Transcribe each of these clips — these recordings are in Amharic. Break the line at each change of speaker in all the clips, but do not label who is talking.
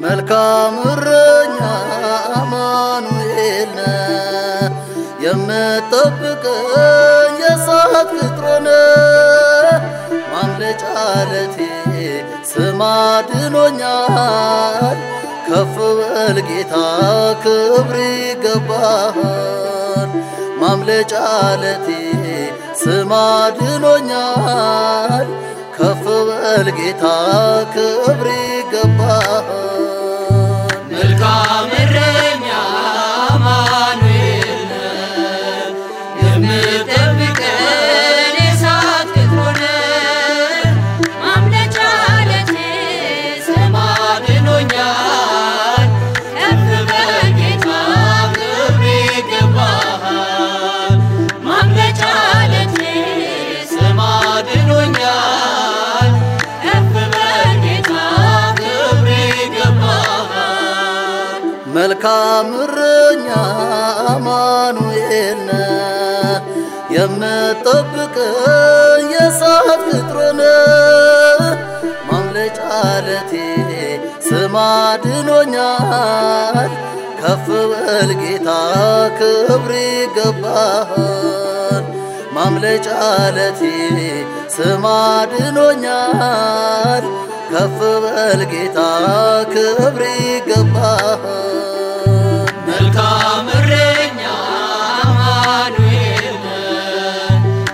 መልካም እረኛ አማኑኤል ነህ የምጠብቀኝ የእሳት ቅጥር ነህ ማምለጫ ዓለቴ ስም አድኖኛል ከፍ በል ጌታ ክብር ይገባሃል ማምለጫ ዓለቴ ስም አድኖኛል ከፍ በል ጌታ ክብር ይገባሃል
መልካም እረኛ አማኑኤል ነህ የምጠብቀን የእሳት ቅጥር ነህ ማምለጫ ዓለቴ ስም አድኖኛል ከፍ በል ጌታ ክብር ይገባሃል ማምለጫ ዓለቴ ስም አድኖኛል ከፍ በል ጌታ ክብር ይገባሃል
መልካም እረኛ አማኑኤል ነህ የምጠብቀኝ የእሳት ቅጥር ነህ ማምለጫ ዓለቴ ስም አድኖኛል ከፍ በል ጌታ ክብር ይገባሃል ማምለጫ ዓለቴ ስም አድኖኛል ከፍ በል ጌታ ክብር ይገባሃል
መልካም እረኛ አማኑኤል ነህ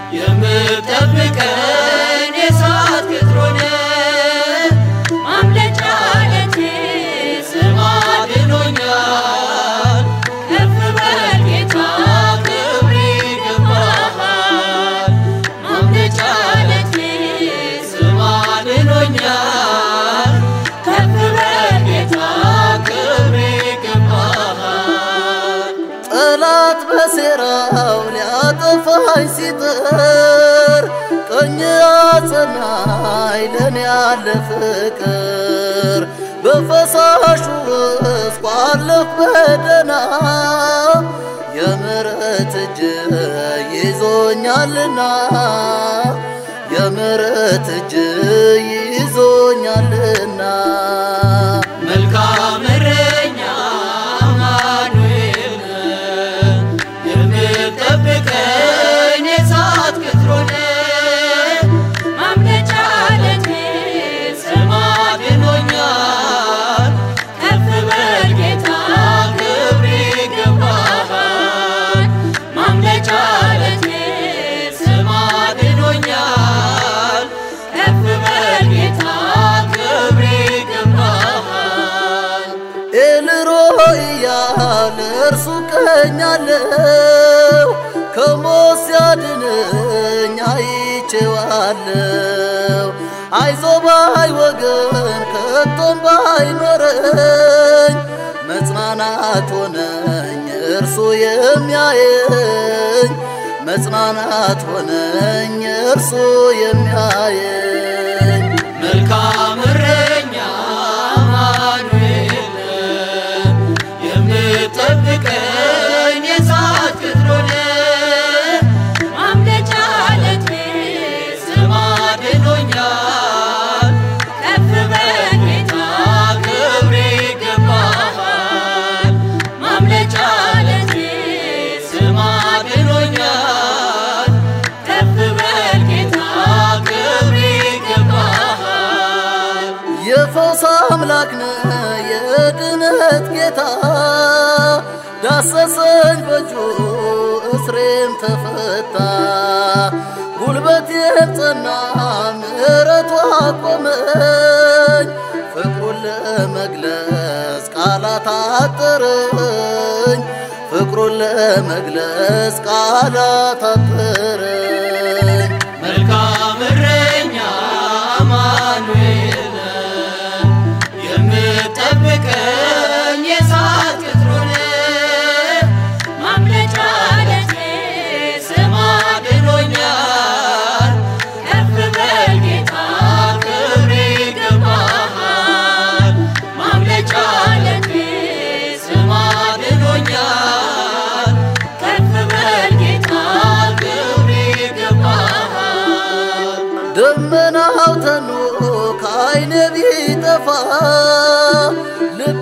የምጠብቀን የእሳት ቅጥር ነህ ማምለጫ ዓለቴ ስም አድኖኛል ከፍ በል ጌታ ክብር ይገባሃል ማምለጫ ዓለቴ ስም አድኖኛል ከፍ በል ጌታ ክብር ይገባሃል
ጠላት በሴራው ሊያጠፋኝ ሲጥር ቀኝ አጸናኝ ለኔ ያለ ፍቅር በፈሳሹ ውስጥ ቋለፍ በደና የምሕረት እጅ ይዞኛልና የምሕረት እጅ ይዞኛልና
መልካም እረኛ አማኑኤል ነህ የምጠብቀኝ የእሳት ቅጥር ነህ ማምለጫ ዓለቴ ስም አድኖኛል ከፍ በል ጌታ ክብር ይገባሃል ማምለጫ ዓለቴ ስም አድኖኛል ከፍ በል ጌታ ክብር ይገባሃል
ኤልሮይ እያለ እርሱ ቀኛለው ከሞት ሲያድነኝ አይቼዋለው አይዞ ባይ ወገን ከቶም ባይኖረኝ መጽናናት ሆነኝ እርሱ የሚያየኝ መጽናናት ሆነኝ እርሱ የሚያየኝ
መልካም እረኛ አማኑኤል ነህ የምጠብቀኝ የእሳት ቅጥር ነህ ማምለጫ ዓለቴ ስም አድኖኛል ከፍ በል ጌታ ክብር ይገባሃል ማምለጫ ዓለቴ ስም አድኖኛል ከፍ በል ጌታ ክብር ይገባሃል
የፈውስ አምላክ ነህ የድነት ጌታ ዳሰሰኝ በእጁ እስሬም ተፈታ ጉልበቴም ጸና ምሕረቱ አቆመኝ ፍቅሩን ለመግለጽ ቃላት አጠረኝ ፍቅሩን ለመግለጽ ቃላት አጠረኝ
መልካም እረኛ አማኑኤል ነህ የምጠብቀኝ የእሳት ቅጥር ነህ ማምለጫ ዓለቴ ስም አድኖኛል ከፍ በል ጌታ ክብር ይገባሃል ማምለጫ ዓለቴ ስም አድኖኛል ከፍ በል ጌታ ክብር ይገባሃል
ደመናው ተኖ ከዓይኔ ቢጠፋ ልቤ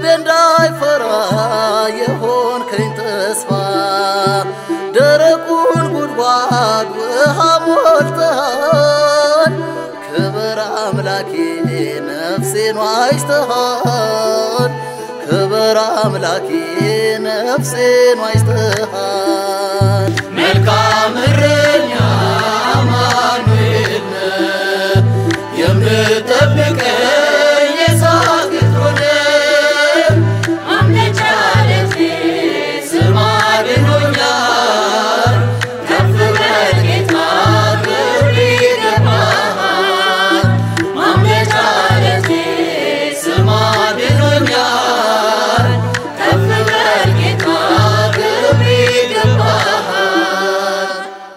አምላኬ ነፍሴን ዋጅተሃል ክብር አምላኬ ነፍሴን ዋጅተሃል
መልካም እረኛ አማኑኤል ነህ የምጠብቀኝ የእሳት ቅጥር ነህ ማምለጫ ዓለቴ ስም አድኖኛል ከፍ በል ጌታ ክብር ይገባሃል ማምለጫ ዓለቴ ስም አድኖኛል ከፍ በል ጌታ ክብር ይገባሃል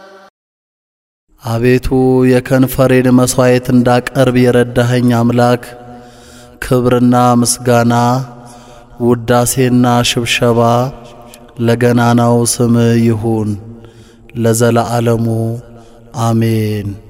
አቤቱ የከንፈሬን መሥዋዕት እንዳቀርብ የረዳኸኝ አምላክ ክብርና ምስጋና ውዳሴና ሽብሸባ ለገናናው ስም ይሁን ለዘለዓለሙ አሜን።